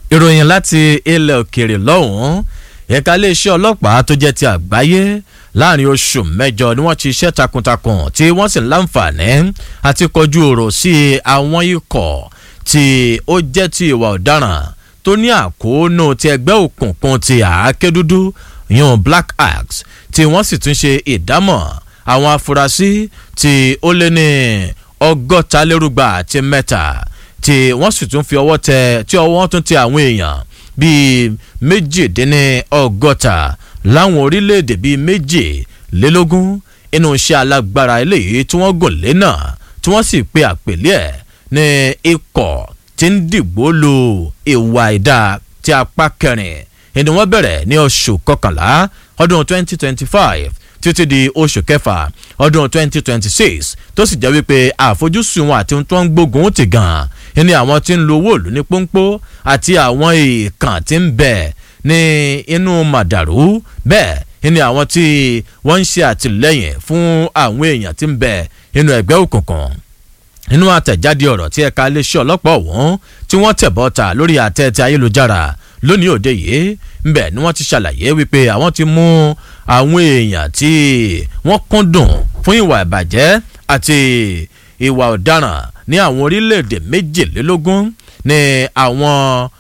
ìròyìn láti ilẹ̀ òkèèrè lọ́hùn-ún ẹ̀ka iléeṣẹ́ ọlọ́pàá tó jẹ́ ti àgbáyé láàrin oṣù mẹ́jọ ni wọ́n ti iṣẹ́ takuntakun tí wọ́n sì ń láǹfààní àti kọjú ọ̀rọ̀ sí àwọn ikọ̀ tí ó jẹ́ ti ìwà ọ̀daràn tó ní àkóónú ti ẹgbẹ́ òkùnkùn ti àáké dúdú yan black axe tí wọ́n sì tún ṣe ìdámọ̀ àwọn afurasí tí ó lé ní ọgọ́ta lérúgba àti mẹ́ta tí wọ́n sì tún fi ọwọ́ tẹ tí ọwọ́ tún tẹ àwọn èèyàn bíi méjìdínní ọgọ́ta láwọn orílẹ̀-èdè bíi méjìlélógún inú iṣẹ́ alágbára eléyìí tí wọ́n gùn lé náà tí wọ́n sì pe àpèlé ẹ̀ ní ikọ̀ tí ń dìgbò lu ìwà ìdá tí apá kẹrin ẹni wọ́n bẹ̀rẹ̀ ní oṣù kọkànlá ọdún 2025 títí di oṣù kẹfà ọdún 2026 tó sì jẹ́ wípé àfojúsùn wọn àti tó ń gbógun ti gan ní àwọn tí ń lo owó ìlú ní pọ́npọ́ àti àwọn èèkàn tí ń bẹ̀ ní inú màdàrú bẹ́ẹ̀ ní àwọn tí wọ́n ń ṣe àtìlẹ́yìn fún àwọn èèyàn tí ń bẹ̀ nínú ẹgbẹ́ òkùnkùn nínú àtẹ̀jáde ọ̀rọ̀ tí ẹ̀ka iléeṣẹ́ ọlọ́pàá ọ̀hún tí wọ́n tẹ̀ bọ́ta lórí àtẹ ti ayélujára lónìí òde yìí ńbẹ ni wọ́n ti ṣàlàyé wípé àwọn ti mú àwọn èèyàn tí wọ́n kúndùn fún ìwà ìbàjẹ́ àti ìwà ọ̀daràn ní àwọn orílẹ̀-èdè méjìlélógún ní àwọn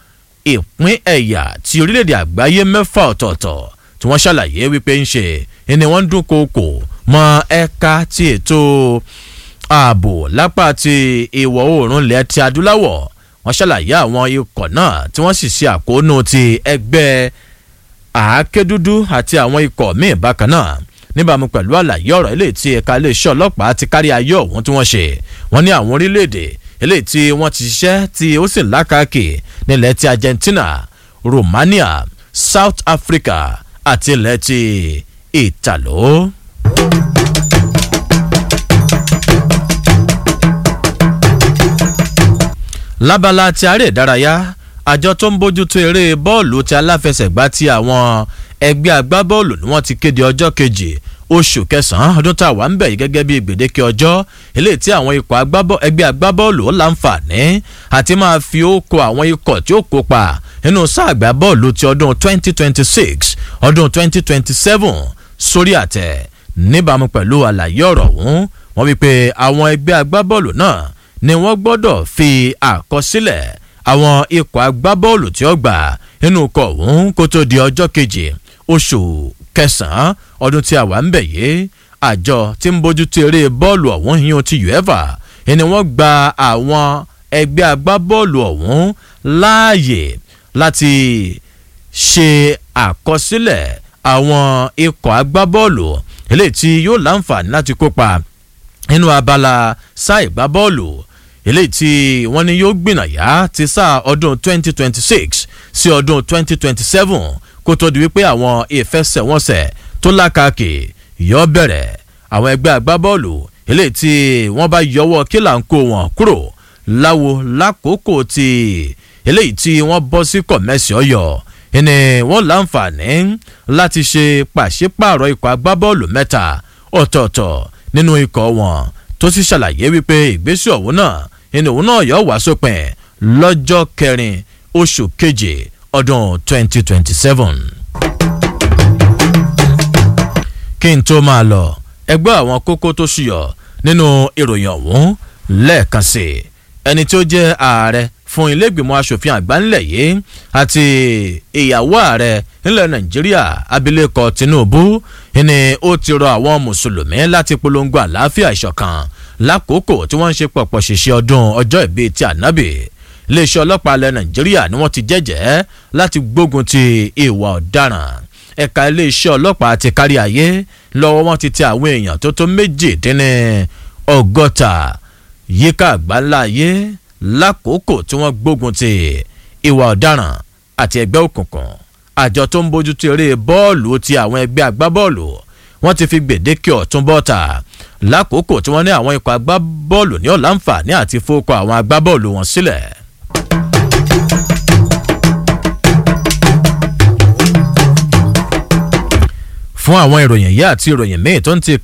ìpín ẹ̀yà ti orílẹ̀-èdè àgbáyé mẹ́fà ọ̀tọ̀ọ̀tọ̀ tí wọ́n ṣàlàyé wípé ń ṣe ni wọ́n ń dúnkookò mọ ẹ̀ka ti ètò ààbò lápá ti ìwọ̀ oòrùn ilẹ̀ ti adúláwọ̀ wọ́n ṣàlàyé àwọn ikọ̀ náà tí wọ́n sì ṣe àkóónú ti ẹgbẹ́ àáké dúdú àti àwọn ikọ̀ míì bákan náà níbàámu pẹ̀lú àlàyé ọ̀rọ̀ eléyìí tí ẹ̀ka iléeṣẹ́ ọlọ́pàá ti kárí ayé ọ̀hún tí wọ́n ṣe wọ́n ní àwọn orílẹ̀-èdè eléyìí tí wọ́n ti ṣiṣẹ́ tí ó sì lákàkì nílẹ̀ ti Argentina Romania South Africa àti ilẹ̀ ti Ìtàló. lábala ti aré ìdárayá àjọ tó ń bójútó eré bọ́ọ̀lù ti aláfẹsẹ̀gbá ti àwọn ẹgbẹ́ agbábọ́ọ̀lù ni wọ́n ti kéde ọjọ́ kejì oṣù kẹsàn-án ọdún tá a wà ń bẹ̀ yìí gẹ́gẹ́ bí gbèdéke ọjọ́ eléyìí tí àwọn ikọ̀ ẹgbẹ́ agbábọ́ọ̀lù ó láǹfààní àti máa fi ókò àwọn ikọ̀ tí ó kópa nínú sáà agbábọ́ọ̀lù ti ọdún 2026 ọdún 2027 sórí àtẹ níbàámu pẹ̀lú àlàyé ọ̀rọ̀ ọ̀hún wọ́n wí pé àwọn ẹgbẹ́ agbábọ́ọ̀lù náà ni wọ́n gbọ́dọ̀ fi àkọsílẹ̀ àwọn ikọ̀ agbábọ́ọ̀lù tí ó gbà nínú ikọ̀ ọ̀hún kó tó di ọjọ́ kejì oṣù kẹsàn-án ọdún tí a wà ń bẹ̀ yìí àjọ tí ń bójútó eré bọ́ọ̀lù ọ̀hún yíyan ti uefa ni wọ́n gba àwọn ẹgbẹ́ agbábọ́ọ̀lù ọ̀hún láàyè láti ṣe àkọsílẹ̀ àwọn ikọ̀ agbábọ́ọ̀lù eléyìí tí yóò láǹfààní láti kópa nínú abala sáà ìgbábọ́ọ̀lù eléyìí tí wọ́n ní yóò gbìnàyà ti sáà ọdún 2026 sí ọdún 2027 kó tó di wípé àwọn ìfẹsẹ̀wọnsẹ̀ tó lákàkì yọ bẹ̀rẹ̀ àwọn ẹgbẹ́ agbábọ́ọ̀lù eléyìí tí wọ́n bá yọwọ́ kílà ń kó wọn kúrò láwo lákòókò tí eléyìí tí wọ́n bọ́ sí kọ̀mẹ́sì ọ̀yọ́ ẹni wọ́n láǹfààní láti ṣe pàṣípààrọ̀ ikọ̀ agbábọ́ọ̀lù mẹ́ta ọ̀tọ̀ọ̀tọ̀ nínú ikọ̀ wọn tó sì ṣàlàyé wípé ìgbésẹ̀ ọ̀hún náà ẹni òun náà yọ wá sópin lọ́jọ́ kẹrin oṣù keje ọdún 2027. kí n tó máa lọ ẹgbẹ́ àwọn kókó tó ṣùyọ̀ nínú ìròyìn ọ̀hún lẹ́ẹ̀kan sí i ẹni tí ó jẹ́ ààrẹ fún ilégbèmọ̀ asòfin àgbà ńlẹ̀ yìí àti ìyàwó ààrẹ nílẹ̀ nàìjíríà abilékọ tinubu ni ó ti rọ àwọn mùsùlùmí láti polongo àlàáfíà ìṣọ̀kan lákòókò tí wọ́n ń ṣe pọ̀pọ̀ ṣìṣe ọdún ọjọ́ ìbí ti ànábì iléeṣẹ́ ọlọ́pàá ilẹ̀ nàìjíríà ni wọ́n ti jẹ́jẹ́ láti gbógun ti ìwà ọ̀daràn ẹ̀ka iléeṣẹ́ ọlọ́pàá ti kárí ayé lọ́wọ́ wọn ti tẹ àwọn èèyàn tó tó méjì dín ní ọgọ́ta yíká àgbáńlá ayé lákòókò tí wọ́n gbógun ti ìwà ọ̀daràn àti ẹgbẹ́ òkùnkùn àjọ tó ń bójútó eré bọ́ọ̀lù ti àwọn ẹgbẹ́ agbábọ́ọ̀lù wọ́n ti fi gbèdéke ọ̀tún bọ́ta lákòókò tí wọ́n ní àwọn ikọ̀ agbábọ́ọ̀lù ní ọ̀làǹfààní àti fowókọ àwọn agbábọ́ọ̀lù wọn sílẹ̀. fún àwọn ìròyìn yìí àti ìròyìn míì tó ń ti